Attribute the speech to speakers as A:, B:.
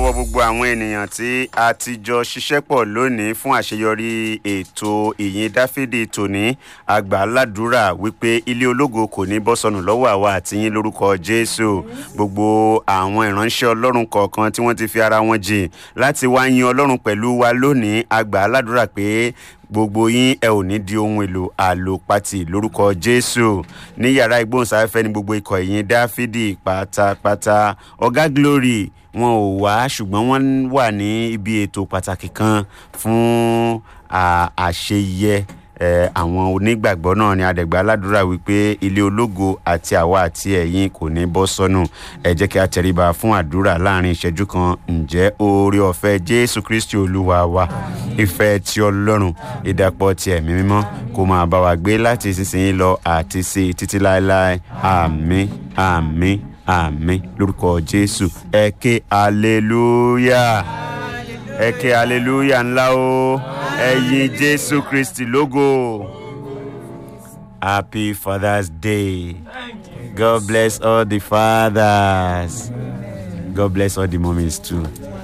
A: lọ́wọ́ gbogbo àwọn ènìyàn tí a ti jọ ṣiṣẹ́ pọ̀ lónìí fún àṣeyọrí ètò ìyìn dáfídì tòní àgbà ládùúrà wípé ilé ológo kò ní bọ́ sọnù lọ́wọ́ àwa àti yín lórúkọ jésù gbogbo àwọn ìránṣẹ́ ọlọ́run kọ̀ọ̀kan tí wọ́n ti fi ara wọn jìn láti wá yin ọlọ́run pẹ̀lú wa lónìí àgbà ládùúrà pé gbogbo yín ẹ ò ní di ohun èlò àlòpatì lórúkọ jésù ní yàrá ìgbóhùnsáfẹ́fẹ́ ní gbogbo ikọ̀ ìyìn dáfídì pátápátá ọ̀gá glory wọn ò wá ṣùgbọ́n wọ́n wà ní ibi ètò pàtàkì kan fún àṣeyẹ àwọn onígbàgbọ́ náà ni adẹ̀gbà aládùúrà wípé ilé ológo àti àwa àti ẹ̀yin kò ní bọ́ sọ́nù ẹ jẹ́ kí a tẹríba fún àdúrà láàrin ìṣẹ́jú kan ǹjẹ́ oore ọ̀fẹ́ jésù kristi olúwa wa ìfẹ́ ti ọlọ́run ìdàpọ̀ ti ẹ̀mí mímọ́ kó máa bá wa gbé láti ìsinsìnyí lọ àti sí títí láéláé àmín àmín àmín lórúkọ jésù ẹ ké aleluya ẹ ké aleluya ńlá o ẹyin jésù kristi lógo happy father's day god bless all the fathers god bless all the mummies too